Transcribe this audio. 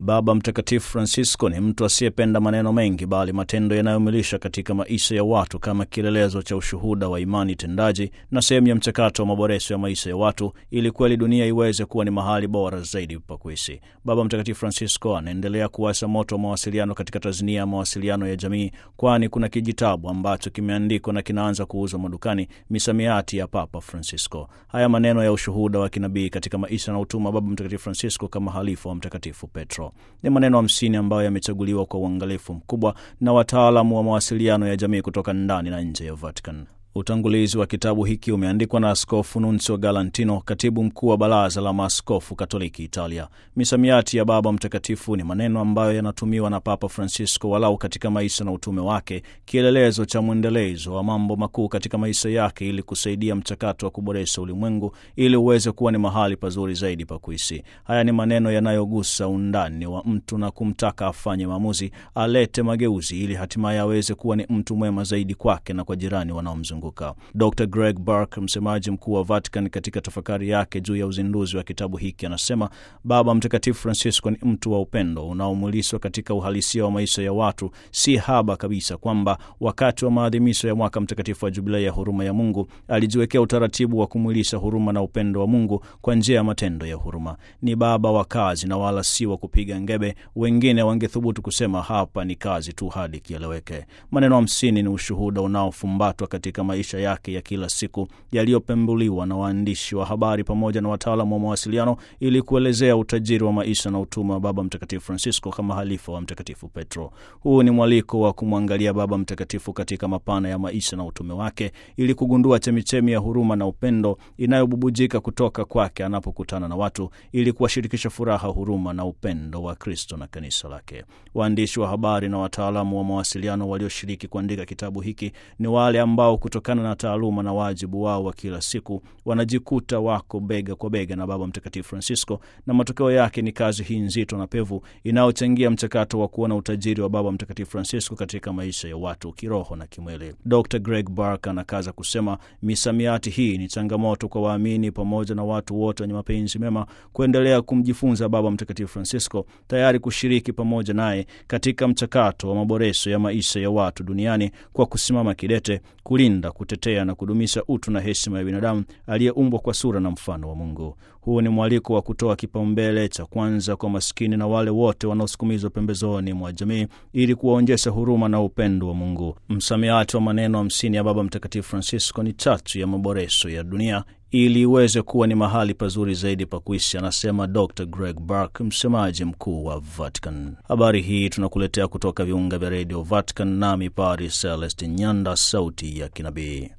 Baba Mtakatifu Francisco ni mtu asiyependa maneno mengi, bali matendo yanayomilisha katika maisha ya watu kama kielelezo cha ushuhuda wa imani tendaji na sehemu ya mchakato wa maboresho ya maisha ya watu, ili kweli dunia iweze kuwa ni mahali bora zaidi pa kuishi. Baba Mtakatifu Francisco anaendelea kuwasha moto wa mawasiliano katika tasnia ya mawasiliano ya jamii, kwani kuna kijitabu ambacho kimeandikwa na kinaanza kuuzwa madukani, misamiati ya Papa Francisco. Haya maneno ya ushuhuda wa kinabii katika maisha na utuma Baba Mtakatifu Francisco kama halifu wa Mtakatifu Petro ni maneno hamsini ambayo yamechaguliwa kwa uangalifu mkubwa na wataalamu wa mawasiliano ya jamii kutoka ndani na nje ya Vatican. Utangulizi wa kitabu hiki umeandikwa na Askofu Nunzio Galantino, katibu mkuu wa Baraza la Maaskofu Katoliki Italia. Misamiati ya Baba Mtakatifu ni maneno ambayo yanatumiwa na Papa Francisco walau katika maisha na utume wake, kielelezo cha mwendelezo wa mambo makuu katika maisha yake, ili kusaidia mchakato wa kuboresha ulimwengu ili uweze kuwa ni mahali pazuri zaidi pa kuishi. Haya ni maneno yanayogusa undani wa mtu na kumtaka afanye maamuzi, alete mageuzi, ili hatimaye aweze kuwa ni mtu mwema zaidi kwake na kwa jirani wanaomzunguka. Dr Greg Burke, msemaji mkuu wa Vatican, katika tafakari yake juu ya uzinduzi wa kitabu hiki anasema Baba Mtakatifu Francisco ni mtu wa upendo unaomulishwa katika uhalisia wa maisha ya watu. Si haba kabisa kwamba wakati wa maadhimisho ya mwaka mtakatifu wa Jubilei ya huruma ya Mungu alijiwekea utaratibu wa kumwilisha huruma na upendo wa Mungu kwa njia ya matendo ya huruma. Ni baba wa kazi na wala si wa kupiga ngebe. Wengine wangethubutu kusema hapa ni kazi tu hadi kieleweke. Maneno hamsini ni ushuhuda unaofumbatwa katika maisha yake ya kila siku yaliyopembuliwa na waandishi wa habari pamoja na wataalamu wa mawasiliano ili kuelezea utajiri wa maisha na utume wa Baba Mtakatifu Francisco kama halifa wa Mtakatifu Petro. Huu ni mwaliko wa kumwangalia Baba Mtakatifu katika mapana ya maisha na utume wake ili kugundua chemichemi ya huruma na upendo inayobubujika kutoka kwake anapokutana na watu ili kuwashirikisha furaha, huruma na upendo wa Kristo na kanisa lake. Waandishi wa habari na wataalamu wa mawasiliano walioshiriki kuandika kitabu hiki ni wale ambao kutokana na taaluma na wajibu wao wa kila siku wanajikuta wako bega kwa bega na Baba Mtakatifu Francisco, na matokeo yake ni kazi hii nzito na pevu inayochangia mchakato wa kuona utajiri wa Baba Mtakatifu Francisco katika maisha ya watu kiroho na kimwili. Dr Greg Burke anakaza kusema misamiati hii ni changamoto kwa waamini pamoja na watu wote wenye mapenzi mema kuendelea kumjifunza Baba Mtakatifu Francisco, tayari kushiriki pamoja naye katika mchakato wa maboresho ya maisha ya watu duniani kwa kusimama kidete kulinda, kutetea na kudumisha utu na heshima ya binadamu aliyeumbwa kwa sura na mfano wa Mungu. Huu ni mwaliko wa kutoa kipaumbele cha kwanza kwa maskini na wale wote wanaosukumizwa pembezoni mwa jamii ili kuwaonyesha huruma na upendo wa Mungu. Msamiati wa maneno hamsini ya Baba Mtakatifu Francisco ni chachu ya maboresho ya dunia ili iweze kuwa ni mahali pazuri zaidi pa kuishi, anasema Dr Greg Burke, msemaji mkuu wa Vatican. Habari hii tunakuletea kutoka viunga vya redio Vatican, nami Paris Celestin Nyanda, sauti ya kinabii.